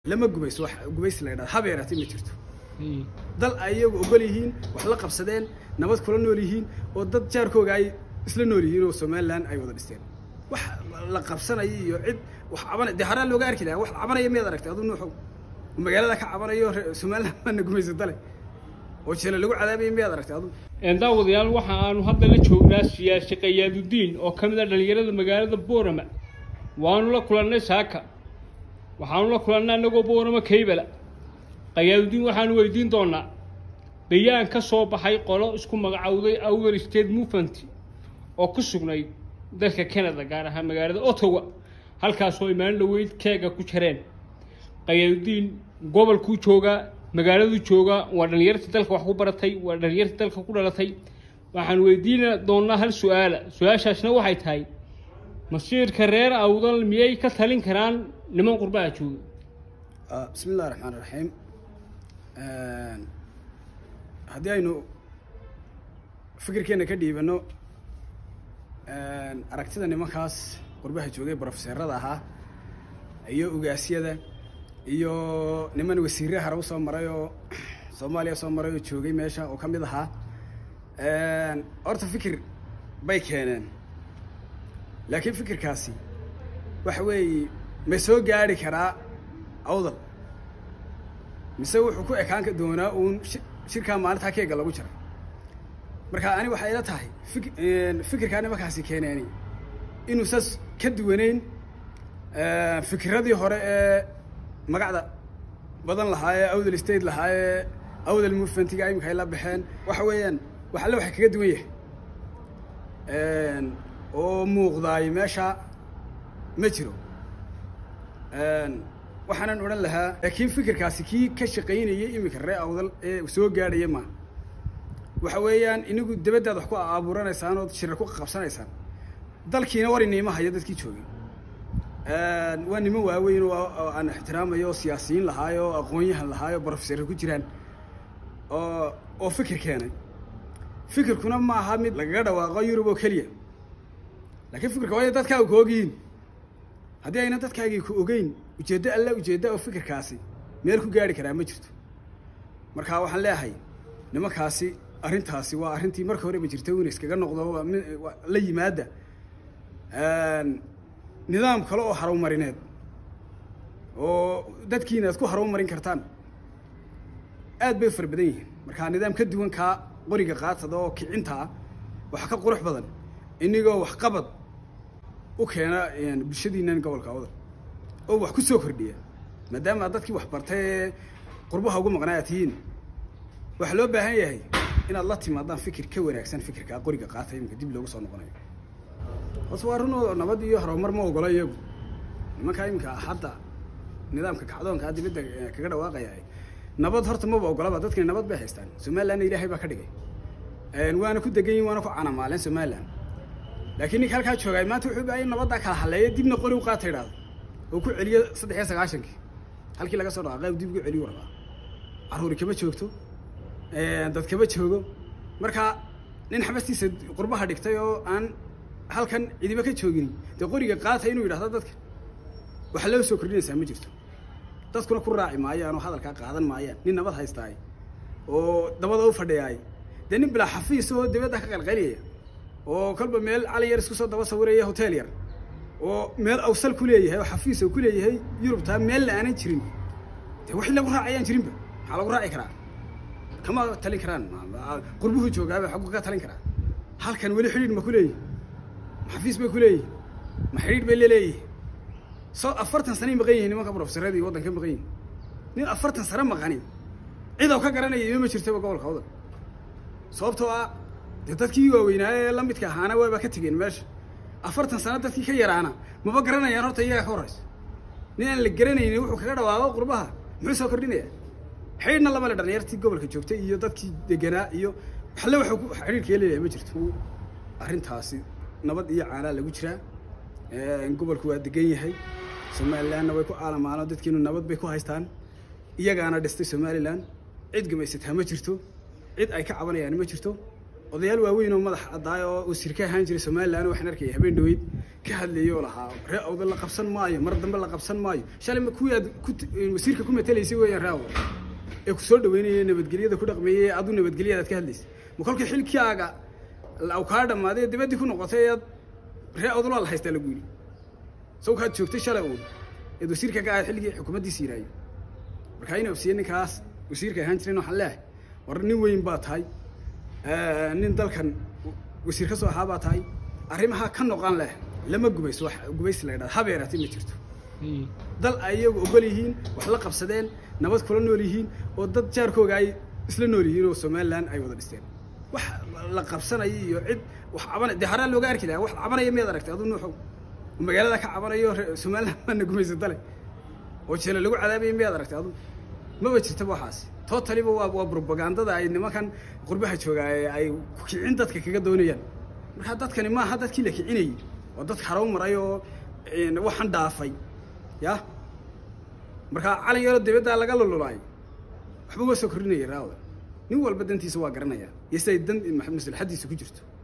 lama gumayso wax gumaysi la yidhahdo habeeraati ma jirto dal ay iyagu ogol yihiin wax la qabsadeen nabad kula nool yihiin oo dad jaarkooga ay isla nool yihiin oo somalilan ay wada dhisteen wax la qabsanayo iyo cid wax cabanay dee haraa looga arki lahaa wax cabanaya miyaad aragtay aduu nuuxow magaalada ka cabanayo somalilan baana gumaysa dale oo jele lagu cadaabaya miyaad aragtay aduu daawadayaal waxa aanu hadda la joognaa siyaasi qayaadudiin oo ka mid a dhallinyarada magaalada boorama waanu la kulannay saaka waxaanu la kulannay annagoo boorama kaybala qayaadudiin waxaanu weydiin doonaa bayaan ka soo baxay qolo isku magacowday outer state movement oo ku sugnayd dalka canada gaar ahaan magaalada ottawa halkaasoo ay maalin dhaweyd keega ku jareen qayaadudiin gobolkuu joogaa magaaladuu joogaa waa dhallinyartii dalka wax ku baratay waa dhallinyartii dalka ku dhalatay waxaan weydiina doonnaa hal su-aala su-aashaasna waxay tahay masiirka reer awdal miyay ka talin karaan niman qurbaha jooga bismi illahi raxmaan raxiim haddii aynu fikirkeena ka dhiibano aragtida nimankaas qurbaha joogay brofeserada ahaa iyo ugaasyada iyo niman wasiire hare usoo maray oo soomaaliya soo maray oo joogay meesha oo ka mid ahaa horta fikir bay keeneen laakiin fikirkaasi waxa weeye ma soo gaari karaa awdal mise wuxuu ku ekaan doonaa uun shirkaa maalintaa keega lagu jaray marka ani waxay ila tahay fik fikirkaa nimankaasi keeneeni inuu saas ka duwaneyn fikiradii hore ee magacda badan lahaa ee awdal state lahaa ee awdal movementiga imika ay la baxeen waxa weeyaan wax alle waxay kaga duwan yahay oo muuqdaay meesha ma jiro waxaanan odhan lahaa laakiin fikirkaasi kii ka shaqaynayay iminka ree awdal ee soo gaadhaya maa waxa weeyaan inigu dabaddaad wax ku abuuranaysaan oo shirar ku qabsanaysaan dalkiina war iniima hayo dadkii joogay waa niman waaweyn oo aan ixtiraamayo oo siyaasiyiin lahaayo oo aqoon-yahan lahaayo brofeserra ku jiraan oo oo fikir keenay fikirkuna ma aha mid lagaga dhawaaqo yurub oo keliya laakiin fikirka waa ina dadkaaga ku ogyihiin haddii ayna dadkaagii ku ogeyn ujeeddo alla ujeedda oo fikirkaasi meel ku gaari karaa ma jirto marka waxaan leeyahay nimankaasi arrintaasi waa arrintii marka horeba jirta in iskaga noqdo la yimaada nidaam kale oo harowmarineed oo dadkiina aad ku harowmarin kartaan aad bay fara badan yihiin markaa nidaam ka duwan kaa qoriga qaatada oo kicinta ah waxa ka qurux badan inigoo waxqabad u keena bulshadiinan gobolka awdal oo wax ku soo kordhiya maadaama aad dadkii wax bartay ee qurbaha ugu maqnaa aad tihiin waxaa loo baahan yahay inaad la timaadaan fikir ka wanaagsan fikirkaa qoriga qaata iminka dib loogu soo noqonayo hoose waa run oo nabad iyo horumar ma ogola iyagu nimankaa iminka hadda nidaamka kacdoonkaa dibadda kaga dhawaaqaya nabad horta maba ogolaba dadkani nabad bay haystaan somalilandna ilaahay baa ka dhigay waana ku degan yihin waana ku canamaaleen somaliland laakiin ninka halkaa joogaay maanta wuxuu bahay in nabaddaa kala hadleeya dibna qori u qaata idhaahdo oo ku celiyo saddex iyo sagaashankii halkii laga soo dhaqaaqay dib ugu celiyu rabaa carruuri kama joogto dad kama joogo marka nin xabastiisa qurbaha dhigtay oo aan halkan cidiba ka joogin dee qoriga qaata inuu yidhahdo dadka waxa loo soo kordhinaysaa ma jirto dadkuna ku raaci maayaan oo hadalkaa qaadan maayaan nin nabad haystaay oo dabada u fadhiyaay dee nin bilaa xafiis oo dibadda ka qalqaliyaya oo kolba meel calin yar isku soo daba sawiraya hotel yar oo meel awsal ku leeyahay oo xafiis oo ku leeyahay yurubtaa meel la aanan jirin dee wixii lagu raacayaan jirinba maxaa lagu raaci karaa kama talin karaan qurbuhu joogaaba xaggu ka talin karaa halkan weli xidhiidh ma ku leeyihi ma xafiis bay ku leeyihi ma xidhiidh bay leleeyihi soo afartan sanay maqan yihin nimanka brofesaradii waddanka maqan yihin nin afartan sano maqani cid oo ka garanaya ima ma jirtaba gobolka wadan sababtoo ah dee dadkii waaweynaaye ee la midka ahaana waaba ka tegeen meesha afartan sano dadkii ka yaraana maba garanayaan horta iyaga ka horraysa nin aan la garanayni wuxuu kaga dhawaaqo qurbaha muxuu soo kordhinaya xidhiidhna lama le dhalinyartii gobolka joogtay iyo dadkii deganaa iyo waxle waxuu xidhiidhka leeyahay ma jirto arrintaasi nabad iyo caanaa lagu jiraa gobolku waa degan yahay somalilandna way ku aalamaano dadkiinu nabad bay ku haystaan iyagaana dhistay somaliland cid gumaysataa ma jirto cid ay ka cabanayaan ma jirto odayaal waaweyn oo madax addaay oo wasiir ka ahaan jiray somalilan waxaan arkaya habeen dhaweyd ka hadlayay oo lahaa ree awda la qabsan maayo mar dambe la qabsan maayo shalay kuwii aad ku wasiirka ku matelaysay weeyaan ree awda ee ku soo dhaweynayay nabadgelyada ku dhaqmeeyey adu nabadgelyadaad ka hadlaysay ma kolkii xilkaaga aw kaa dhammaaday dibaddii ku noqotay eed ree awdal waa la haystaa lagu yidhi saw kaad joogtay shalay uun eed wasiirka ka ahayd xilligii xukuumaddiisa yidhaayo markaa ina ofsiye ninkaas wasiirka ahaan jirin waxaan leehay war nin weyn baa tahay nin dalkan wasiir ka soo ahaa baa tahay arrimaha ka noqon leh lama gubayso wax gubaysi la yidhahda habeeraati ma jirto dal ay iyagu ogol yihiin wax la qabsadeen nabad kula nool yihiin oo dad jaarkooga ay isla nool yihiin oo somalilan ay wada dhisteen wax la qabsanayo iyo cid wax cabana dee haraa looga arki lahaa wax cabanaya miyaad aragtay adu nuuxow oo magaalada ka cabanayo somalilan baana gumaysa dale oo jele lagu cadaabaya miyaad aragtay adu maba jirtaba waxaasi totaliba waa waa propagandada ay nimankan qurbaha joogaa ay kicin dadka kaga doonayaan marka dadkani maaha dadkii la kicinayay oo dad harow maray oo waxaan dhaafay ya marka calin yaroo dibaddaa laga lululaayo waxba waa soo kordhinaya raawda nin walba dantiisa waa garanaya iyo siday dan maslaxadiisa ku jirto